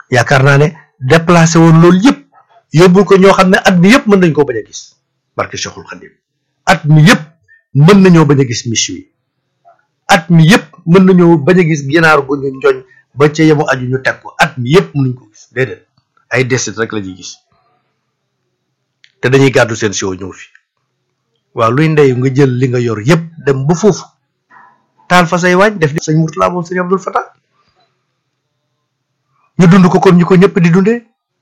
yaakaar naa ne déplacé woon loolu yëpp yóbbul ko ñoo xam ne at mi yëpp mën nañ koo bañ a gis barke Cheikhul Khadim at mi yëpp mën nañoo bañ a gis miche yi at mi yëpp mën nañoo bañ a gis ginaar gu ñu njoñ ba ca yemu aju ñu teg ko at mi yëpp mënuñ ko gis déedéet ay desit rek la ñuy gis te dañuy gàddu seen siwo ñëw fi waaw luy ndey nga jël li nga yor yëpp dem ba foofu taal fa say waañ def di sëñ Murtala moom sëñ Abdul Fatah ñu dund ko kon ñu ko ñëpp di dundee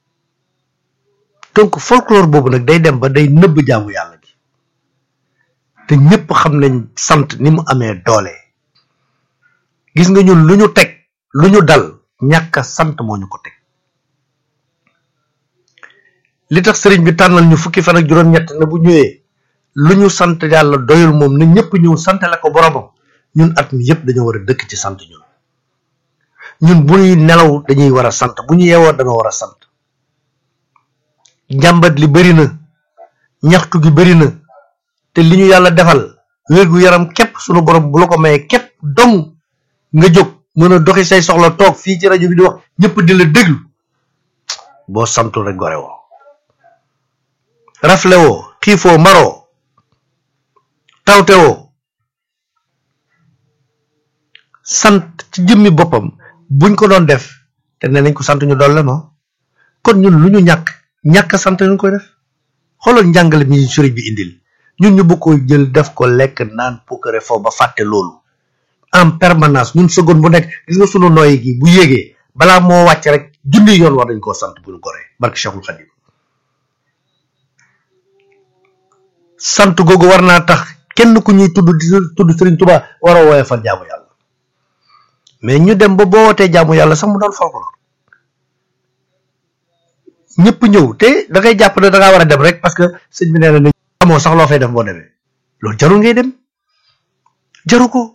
donc folklore boobu nag day dem ba day nëbb jaamu yàlla gi te ñëpp xam nañ sant ni mu amee doole gis nga ñun lu ñu teg lu ñu dal ñàkk a sant moo ñu ko teg li tax sëriñ bi tànnal ñu fukki fan ak juróom-ñett na bu ñëwee lu ñu sant yàlla doyul moom na ñëpp ñëw santale ko boromam ñun at mi yëpp dañoo war a dëkk ci sant ñun ñun bu ñuy nelaw dañuy war a sant bu ñu yeewoo dañoo war a sant njàmbat li bëri na ñaxtu gi bëri na te li ñu yàlla defal wérgu yaram képp sunu borom bu la ko mayee képp dong nga jóg mën a doxi say soxla toog fii ci rajo bi di wax ñëpp di la déglu boo santul rek gore woo rafle woo xiifoo maroo tawte woo sant ci jëmmi boppam buñ ko doon def te ne nañ ko sant ñu dolle no kon ñun lu ñu ñàkk ñàkk sant ñu koy def xoolal njàngale mi sëriñ bi indil ñun ñu bëgg ko jël def ko lekk naan pukkare foofu ba fàtte loolu en permanence ñun seconde bu nekk gis nga sunu nooyi gi bu yéegee balaa moo wàcc rek junni yoon war dañ koo sant bu ñu goree barke Cheikhul Khadim sant googu war naa tax kenn ku ñuy tudd di tudd Sëriñ Tuubaa war a wooye fan jaamu yàlla mais ñu dem ba boo wootee jaamu yàlla sax mu doon folklore ñëpp ñëw te da ngay jàpp ne da ngaa war a dem rek parce que sëñ bi nee na ne amoo sax loo fay def boo demee loolu jarul ngay dem jaru ko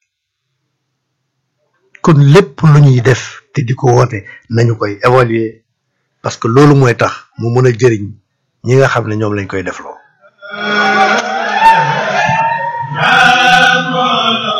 kon lépp lu ñuy def te di ko woote nañu koy évaluer parce que loolu mooy tax mu mën a jëriñ ñi nga xam ne ñoom lañ koy defloo